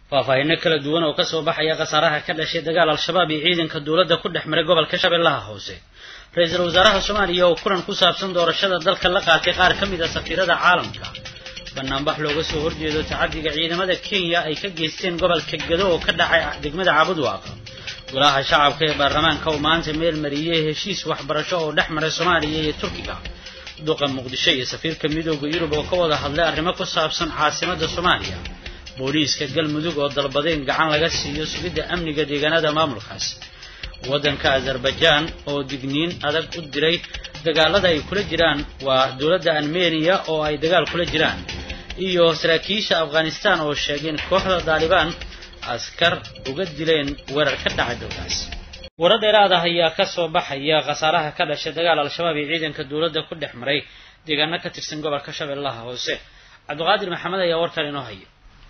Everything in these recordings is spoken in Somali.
faahfaahinno kala duwan oo kasoo baxaya khasaaraha ka dhashay dagaal al-shabaab iyo ciidanka dowladda ku dhex maray gobolka shabeellaha hoose ra-iisul wasaaraha soomaaliya oo kulan ku saabsan doorashada dalka la qaatay qaar ka mid a safiirada caalamka banaanbax looga soo horjeedo tacadiga ciidamada kenya ay ka geysteen gobolka gado oo ka dhacay degmada cabudwaaq golaha shacabka ee baarlamaanka uu maanta meel mariyey heshiis waxbarasho oo dhex maray soomaaliya iyo turkiga duqa muqdisho iyo safiirka midooda yurub oo ka wada hadlay arrimo ku saabsan caasimada soomaaliya booliiska galmudug oo dalbadeen gacan laga siiyo sugidda amniga deegaanada maamulkaas waddanka azerbaijaan oo digniin adag u diray dagaalada ay kula jiraan waa dowladda armeniya oo ay dagaal kula jiraan iyo saraakiisha afghanistan oo sheegeen kooxda daalibaan askar uga dileen weerar ka dhacay dalkaas warar dheeraad ah ayaa ka soo baxaya khasaaraha ka dhashay dagaal al-shabaab iyo ciidanka dowladda ku dhex maray deegaano ka tirsan gobolka shabeellaha hoose cabdiqaadir maxamed ayaa warkan inoo haya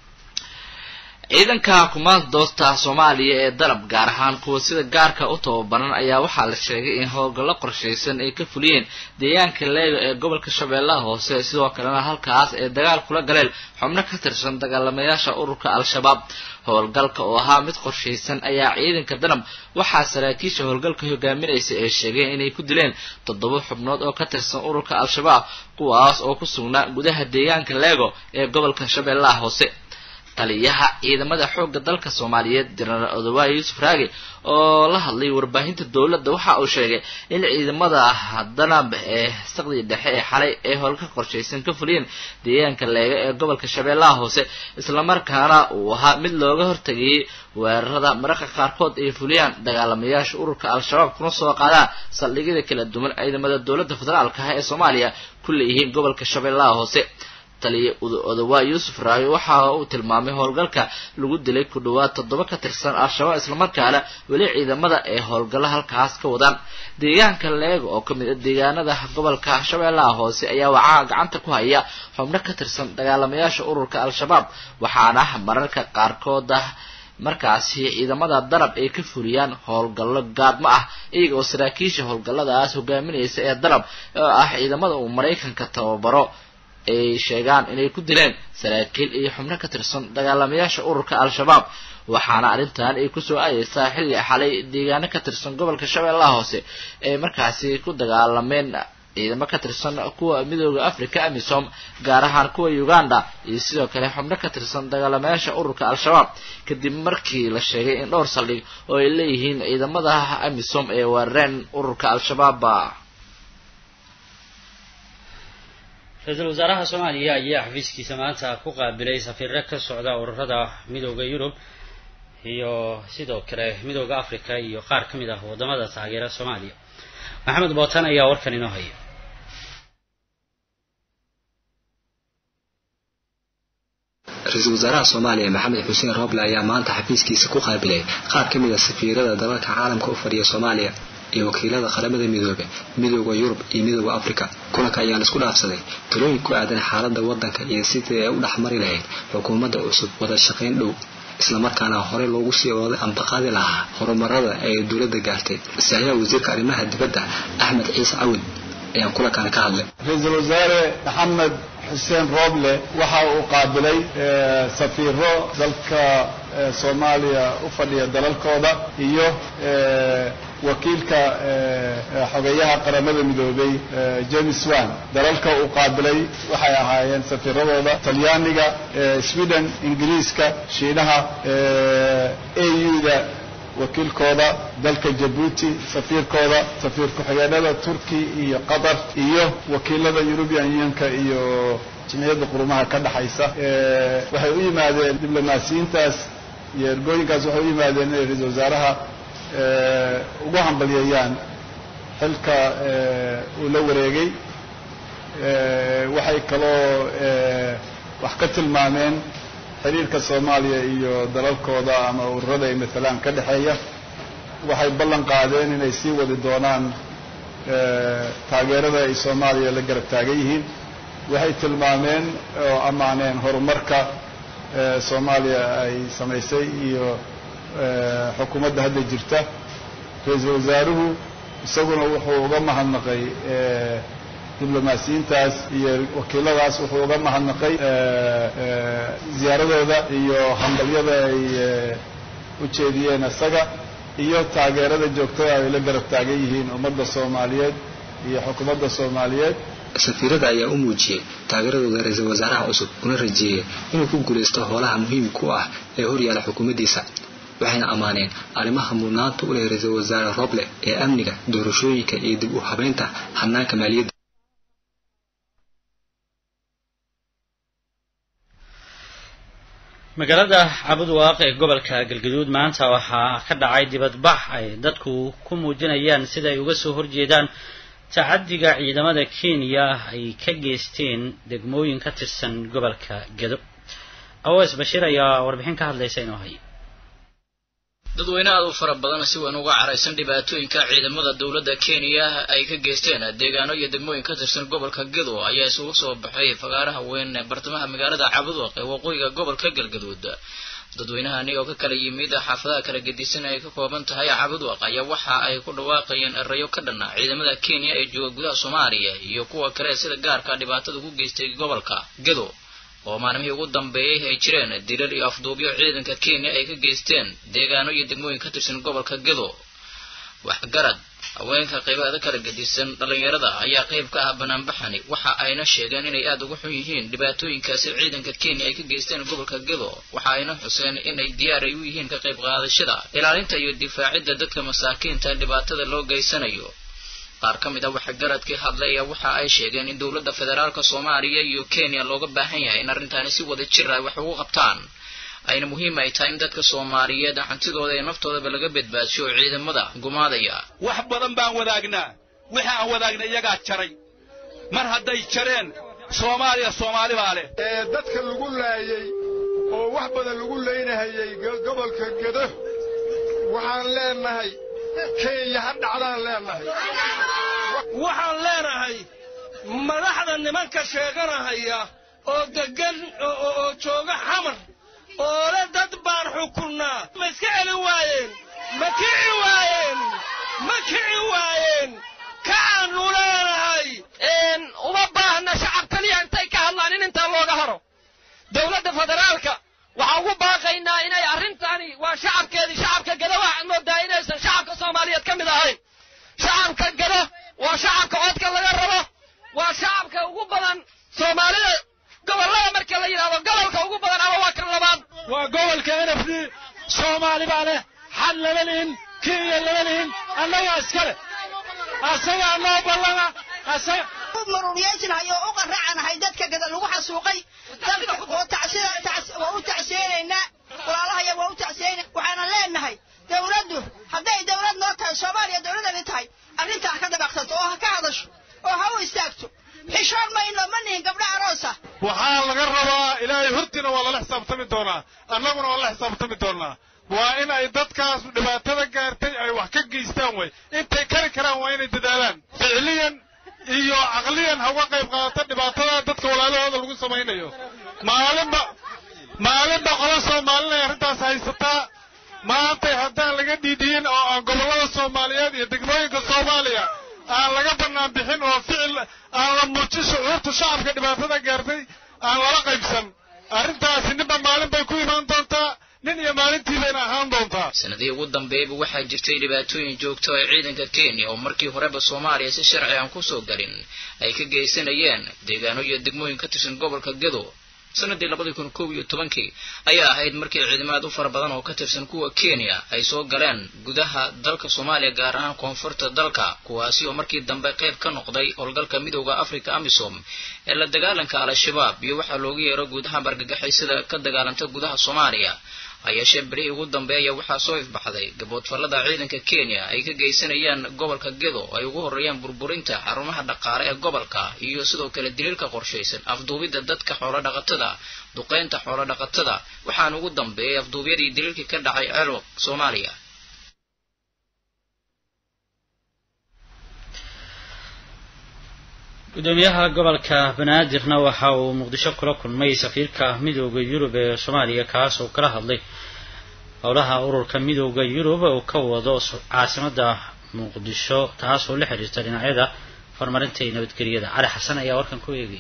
ciidanka kumaanda doosta soomaaliya ee dalab gaar ahaan kuwa sida gaarka u tababaran ayaa waxaa la sheegay in howlgallo qorshaysan ay ka fuliyeen deegaanka leega ee gobolka shabeellaha hoose sidoo kalena halkaas ay dagaal kula galeen xubno ka tirsan dagaalamayaasha ururka al-shabaab howlgalka oo ahaa mid qorshaysan ayaa ciidanka danab waxaa saraakiisha howlgalka hogaaminaysa ee sheegeen inay ku dileen toddoba xubnood oo ka tirsan ururka al-shabaab kuwaas oo ku sugnaa gudaha deegaanka leego ee gobolka shabeellaha hoose taliyaha ciidamada xoogga dalka soomaaliyeed jenaraal odawaye yuusuf raage oo la hadlay warbaahinta dowladda waxa uu sheegay in ciidamada danab ee saqdii dhexe ee xalay ee howlka qorshaysan ka fuliyeen deegaanka leega ee gobolka shabeellaha hoose islamarkaana uu ahaa mid looga hortagayay weerarada mararka qaarkood ay fuliyaan dagaalamayaasha ururka al-shabaab kuna soo qaadaan saldhigyada kala duwan ciidamada dowladda federaalka ah ee soomaaliya ku leeyihiin gobolka shabeellaha hoose taliya odawaa yuusuf raayo waxa uu tilmaamay howlgalka lagu dilay ku dhawaad toddoba ka tirsan al-shabaab islamarkaana weli ciidamada ee howlgalla halkaas ka wadaan deegaanka leega oo kamid a deegaanada gobolka shabeellaha hoose ayaa waxaa gacanta ku haya xubno ka tirsan dagaalamayaasha ururka al-shabaab waxaana mararka qaarkood ah markaasi ciidamada danab ay ka fuliyaan howlgallo gaadmo ah iyaga oo saraakiisha howlgalladaas hogaaminaysa ee danab oo ah ciidamada uu maraykanka tababaro ay sheegaan inay ku dileen saraakiil iyo xubno ka tirsan dagaalamayaasha ururka al-shabaab waxaana arrintan ay kusoo aadeysaa xilli xalay deegaano ka tirsan gobolka shabeellaha hoose ay markaasi ku dagaalameen ciidamo ka tirsan kuwa midooda africa amisom gaar ahaan kuwa uganda iyo sidoo kale xubno ka tirsan dagaalamayaasha ururka al-shabaab kadib markii la sheegay in dhowr saldhig oo ay leeyihiin ciidamada amisom ee weerareen ururka al-shabaab ra-iisul wasaaraha soomaaliya ayaa xafiiskiisa maanta ku qaabilay safiirro ka socda ururada midooda yurub iyo sidoo kale midooda africa iyo qaar ka mid ah waddamada taageera soomaaliya maxamed bootan ayaa warkan inoo haya ra-iisul wasaaraha soomaaliya maxamed xuseen rooble ayaa maanta xafiiskiisa ku qaabilay qaar ka mid a safiirada dalalka caalamka u fadhiya soomaaliya iyo wakiilada qaramada midoobe midooda yurub iyo midooda africa kulanka ayaan isku dhaafsaday talooyin ku aadan xaaladda waddanka iyo sidii ay u dhexmari lahayd xukuumadda cusub wada shaqayn dhow islamarkaana horey loogu sii ooday ambaqaadi lahaa horumarada ay dowladda gaartay saxiixa wasiirka arrimaha dibadda axmed ciise cawid ayaan kulankan ka hadlay ra-iisul wasaare maxamed xuseen rooble waxa uu qaabilay safiiro dalka soomaaliya u fadhiya dalalkooda iyo wakiilka xogeyaha qaramada midoobay james wan dalalka uu qaabilay waxay ahaayeen safiiradooda talyaaniga sweden ingiriiska shiinaha auda wakiilkooda dalka jabuuti safiirkooda safiir ku-xigeenada turki iyo qatar iyo wakiilada eurubian unionka iyo jimciyadda qurumaha ka dhexaysa waxay u yimaadeen diblomaasiyiintaas iyo ergooyinkaas waxay u yimaadeen inay ra-iisul wasaaraha ugu hambalyeeyaan xilka uu la wareegay waxay kaloo wax ka tilmaameen xiriirka soomaaliya iyo dalalkooda ama ururada ay matalaan ka dhexeeya waxay ballan qaadeen inay sii wadi doonaan taageerada ay soomaaliya la garab taagan yihiin waxay tilmaameen oo ammaaneen horumarka soomaaliya ay samaysay iyo xukuumadda hadda jirta ra-iisul wasaaruhu isaguna wuxuu uga mahadnaqay diblomaasiyiintaas iyo wakiiladaas wuxuu uga mahadnaqay ziyaaradooda iyo hambalyada ay u jeediyeen isaga iyo taageerada joogtada ay la garab taagan yihiin ummadda soomaaliyeed iyo xukuumadda soomaaliyeed safiirada ayaa u muujiyey taageeradooda ra-iisul wasaaraha cusub una rajeeyey inuu ku guulaysto howlaha muhiimka u ah ee horyaala xukuumaddiisa waxayna ammaaneen arrimaha mudnaanta u leh ra-iisul wasaare roble ee amniga doorashooyinka iyo dib u habeynta hanaanka maaliyadda magaalada cabudwaaq ee gobolka galgaduud maanta waxaa ka dhacay dibadbax ay dadku ku muujinayaan sida ay uga soo horjeedaan tacadiga ciidamada kenya ay ka geysteen degmooyin ka tirsan gobolka gedo aws bashiir ayaa warbixin ka hadlaysa inoo haya dadweyne aad u fara badan si weyn uga caraysan dhibaatooyinka ciidamada dowladda kenya ay ka geysteen deegaano iyo degmooyin ka tirsan gobolka gedo ayaa isugu soo baxay fagaaraha weyn ee bartamaha magaalada cabudwaq ee waqooyiga gobolka galgaduud dadweynahani oo ka kala yimid xaafadaha kala gedisan ay ka kooban tahay cabudwaq ayaa waxa ay ku dhawaaqayeen erayo ka dhanna ciidamada kenya ee jooga gudaha soomaaliya iyo kuwa kale sida gaarka dhibaatada ku geystay gobolka gedo oo maalmihii ugu dambeeyey ay jireen dilal iyo afduubyo ciidanka kenya ay ka geysteen deegaano iyo degmooyin ka tirsan gobolka gedo waxgarad haweenka qeybaada kala gedisan dhallinyarada ayaa qayb ka ah banaanbaxani waxa ayna sheegeen inay aada uga xun yihiin dhibaatooyinkaasi ciidanka kenya ay ka geysteen gobolka gedo waxa ayna xuseen inay diyaar ay u yihiin ka qayb qaadashada ilaalinta iyo difaacidda dadka masaakiinta dhibaatada loo geysanayo qaar ka mid a waxgaradkii hadlay ayaa waxa ay sheegeen in dowladda federaalka soomaaliya iyo kenya looga baahan yahay in arrintaani si wada jir ay wax ugu qabtaan ayna muhiim ay tahay in dadka soomaaliyeed hantidooda iyo naftoodaba laga badbaadiyo ciidamada gumaadaya wax badan baan wadaagnaa wixii aan wadaagna iyagaa jaray mar hadday jareen soomaaliya soomaali baa leh ee dadka lagu laayey oo wax badan lagu laynahayey gobolka gedo waxaan leenahay kenya ha dhacdaan leenahay waxaan leenahay madaxda nimanka sheeganahaya oo deggan oo jooga xamar oo le dad baan xukunnaa ma iska celin waayeen ma kici waayeen ma kici waayeen kacaannu leenahay uma baahna shacab keliya intay ka hadlaan in intaa looga haro dowladda federaalka waxaan ugu baaqaynaa inay arrintani waa shacabkeedii shacabka gado waxaad moodaa inaysan shacabka soomaaliyeed ka mid ahayn shacabka gado waa shacabka codka laga rabo waa shacabka ugu badan soomaalida gobollada marka la yidhahdo gobolka ugu badan ama waa kan labaad waa gobolka n f d soomaali baa leh xal lama lihin kenya lama lihin annagaa iska leh asagaa noo ballana asaga maruuryeysnahay oo u qaracanahay dadka gada lagu xasuuqay dalka waa u tacseenaynaa walaalahaya waa u tacseenayna waxaana leenahay dawladdu hadday dawlad noo tahay soomaaliya dawladani tahay arrintaa ha ka dabaqsato oo ha ka hadasho oo ha u istaagto xishoon mayno ma nihin gabdho aroosa waxaa laga rabaa ilaahay hortiina waa lala xisaabtami doonaa annaguna waa la xisaabtami doonaa waa in ay dadkaas dhibaatada gaartay ay wax ka geystaan way intay kari karaan waa inay dadaalaan ficliyan iyo caqliyan ha uga qayb qaadato dhibaatada dadka walaalahooda lagu samaynayo maalinba maalinba qola soomaalinay arrintaas haysataa maantay haddaan laga dhiidhiyin oo aan gobollada soomaaliyeed iyo degmooyinka soomaaliya aan laga bannaan bixin oo ficil aan la muujin shucuurta shacabka dhibaatada gaartay aan lala qaybsan arrintaasi ninba maalin bay ku imaan doontaa nin iyo maalintii bayna ahaan doontaa sanadihii ugu dambeeyaba waxaa jirtay dhibaatooyin joogto ay ciidanka kenya oo markii horeba soomaaliya si sharci aan kusoo galin ay ka geysanayeen deegaano iyo degmooyin ka tirsan gobolka gedo sanadii labadii kun kow iyo tobankii ayaa ahayd markii ciidamad u fara badan oo ka tirsan kuwa kenya ay soo galeen gudaha dalka soomaaliya gaar ahaan koonfurta dalka kuwaasi oo markii dambe qayb ka noqday howlgalka midooda africa amisom ee la dagaalanka al-shabaab iyo waxaa loogu yeero guudaha bargagaxaysada ka dagaalanta gudaha soomaaliya hayeeshee berihii ugu dambeeya waxaa soo ifbaxday gaboodfallada ciidanka kenya ay ka geysanayaan gobolka gedo ay ugu horreeyaan burburinta xarumaha dhaqaale ee gobolka iyo sidoo kale daliilka qorshaysan afduubidda dadka xoolodhaqatada duqaynta xoolodhaqatada waxaana ugu dambeeyay afduubyadii daliilkii ka dhacay ceelwaq soomaaliya gudoomiyaha gobolka banaadirna waxa uu muqdisho kula kulmay safiirka midooda yurub ee soomaaliya kaas oo kala hadlay howlaha ururka midooda yurub uu ka wado caasimada muqdisho taas oo la xiriirta dhinacyada horumarinta iyo nabadgelyada cali xasan ayaa warkan ku eegaya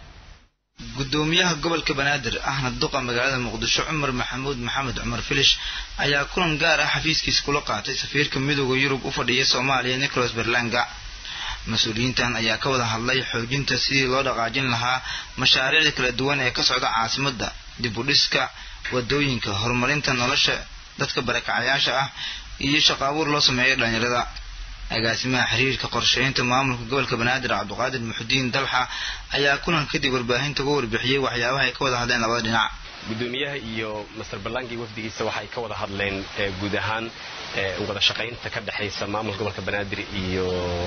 gudoomiyaha gobolka banaadir ahna duqa magaalada muqdisho cumar maxamuud maxamed cumar filish ayaa kulan gaar ah xafiiskiisa kula qaatay safiirka midooda yurub u fadhiya soomaaliya nicholas berlanga mas-uuliyiintan ayaa ka wada hadlay xoojinta sidii loo dhaqaajin lahaa mashaariicda kala duwan ee ka socda caasimadda dib u dhiska wadooyinka horumarinta nolosha dadka barakacayaasha ah iyo shaqo abuur loo sameeyo dhalinyarada agaasimaha xiriirka qorsheynta maamulka gobolka banaadir cabdiqaadir muxudiin dalxa ayaa kulan kadib warbaahinta uga warbixiyey waxyaabaha ay ka wada hadleen labada dhinac gudoomiyaha iyo master ballangi wafdigiisa waxay ka wada hadleen guud ahaan wada shaqaynta ka dhexaysa maamulka gobolka banaadir iyo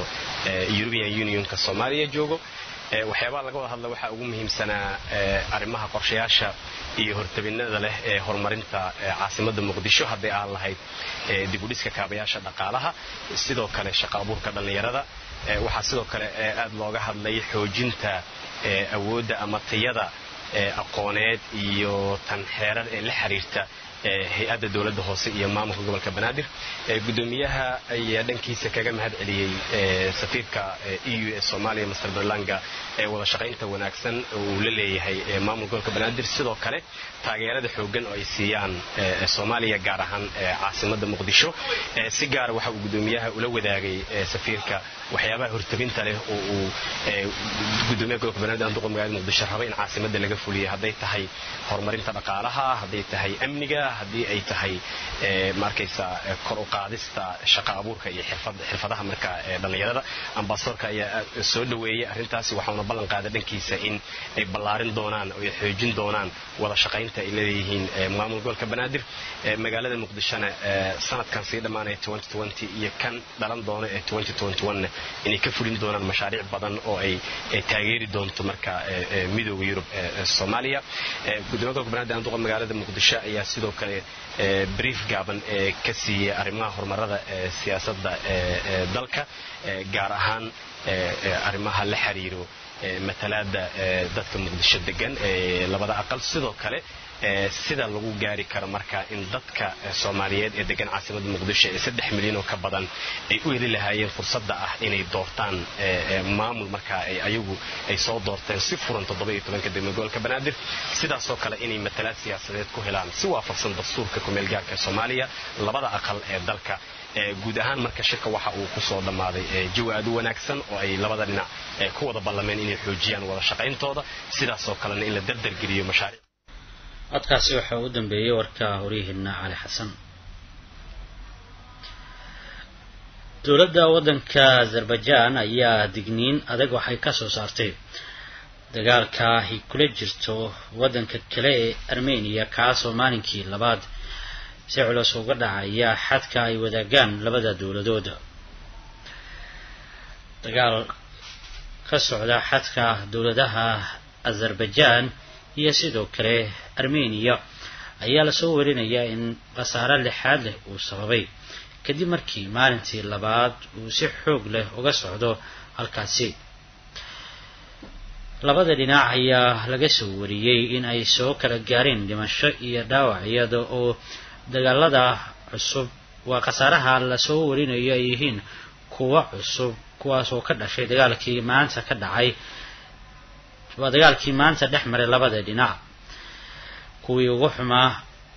european unionka soomaaliya joogo waxyaabaha laga wada hadla waxaa ugu muhiimsanaa arrimaha qorshayaasha iyo hortabinada leh ee horumarinta caasimadda muqdisho hadday aan lahayd dibudhiska kaabayaasha dhaqaalaha sidoo kale shaqo abuurka dhallinyarada waxaa sidoo kale aad looga hadlay xoojinta awoodda ama tayada aqooneed iyo tan xeerar ee la xiriirta hay-adda dowladda hoose iyo maamulka gobolka banaadir gudoomiyaha ayaa dhankiisa kaga mahad celiyey safiirka e u ee soomaaliya master berlanga ee wada shaqaynta wanaagsan uu la leeyahay maamulka gobolka banaadir sidoo kale taageerada xoogan oo ay siiyaan soomaaliya gaar ahaan caasimadda muqdisho si gaara waxa uu gudoomiyaha ula wadaagay safiirka waxyaabaha hortabinta leh oo uu gudoomiyaha gobolka banaadir aan duqa magaalada muqdisho raba in caasimadda laga fuliyo hadday tahay horumarinta dhaqaalaha hadday tahay amniga haddii ay tahay maarkaysa kor u qaadista shaqa abuurka iyo xirfadaha marka dhallinyarada ambasadorka ayaa soo dhoweeyey arrintaasi waxauna ballan qaaday dhankiisa in ay ballaarin doonaan oo ay xoojin doonaan wada shaqaynta ay leeyihiin maamul gobolka banaadir magaalada muqdishona sanadkan sii dhammaanaya iyo kan dhalan doona ee inay ka fulin doonaan mashaariic badan oo ay taageeri doonto marka midooda yurub soomaaliya gudoomiya gobolka banaadir aan duqa magaalada muqdisho ayaa sidoo kale brief gaaban ee ka siiyey arrimaha horumarada siyaasadda dalka gaar ahaan arrimaha la xiriiro matalaada dadka muqdisho degan labada aqal sidoo kale sida lagu gaari karo marka in dadka soomaaliyeed ee degan caasimada muqdisho ee saddex milyan oo ka badan ay u heli lahaayeen fursadda ah inay doortaan maamul marka ay ayagu ay soo doorteen si furan toddoba iyo tobanka degmo gobolka banaadir sidaasoo kale inay matalaad siyaasadeed ku helaan si waafaqsan dastuurka kumeel gaarka soomaaliya labada aqal ee dalka guud ahaan marka shirka waxa uu kusoo dhammaaday jawi aad u wanaagsan oo ay labada dhinac ku wada ballameen inay xoojiyaan wada shaqayntooda sidaasoo kalena in la dardargeliyo mashaariic codkaasi waxaa u dambeeyey warka horyaheena cali xasan dowladda waddanka azerbaijan ayaa digniin adag waxay ka soo saartay dagaalka ay kula jirto waddanka kale ee armeniya kaasoo maalinkii labaad si culus uga dhacaya xadka ay wadaagaan labada dowladood dagaal ka socda xadka dowladaha azerbaijan iyo sidoo kale armeniya ayaa lasoo warinayaa in khasaare lixaad leh uu sababay kadib markii maalintii labaad uu si xoog leh uga socdo halkaasi labada dhinac ayaa laga soo wariyey in ay soo kala gaareen dhimasho iyo dhaawac iyada oo dagaalada cusub waa khasaaraha lasoo warinayo ay yihiin kuwa cusub kuwaas oo ka dhashay dagaalkii maanta ka dhacay waa dagaalkii maanta dhex maray labada dhinac kuwii ugu xumaa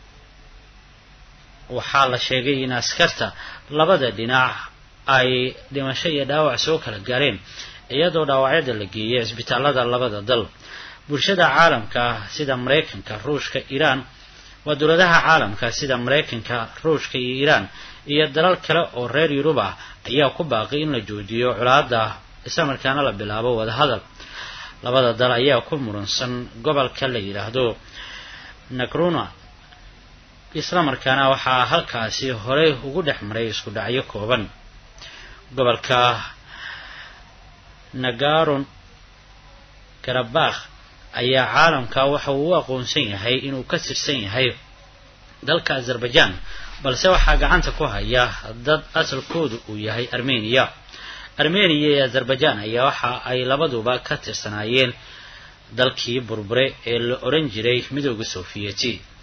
waxaa la sheegay in askarta labada dhinac ay dhimasho iyo dhaawac soo kala gaareen iyadoo dhaawacyada la geeyay isbitaalada labada dal bulshada caalamka sida maraykanka ruushka iiraan waa dowladaha caalamka sida maraykanka ruushka iyo iiraan iyo dalal kale oo reer yurub ah ayaa ku baaqay in la joojiyo colaada islamarkaana la bilaabo wadahadal labada dal ayaa ku muransan gobolka la yidhaahdo nagruna islamarkaana waxaa halkaasi horey ugu dhex maray isku dhacyo kooban gobolka nagaron karabakh ayaa caalamka waxa uu u aqoonsan yahay inuu ka tirsan yahay dalka azerbaijan balse waxaa gacanta ku haya dad asalkoodu uu yahay armeniya armeniya iyo azerbaijan ayaa waxa ay labaduba ka tirsanaayeen dalkii burbure ee la odhan jiray midooda sofiyeeti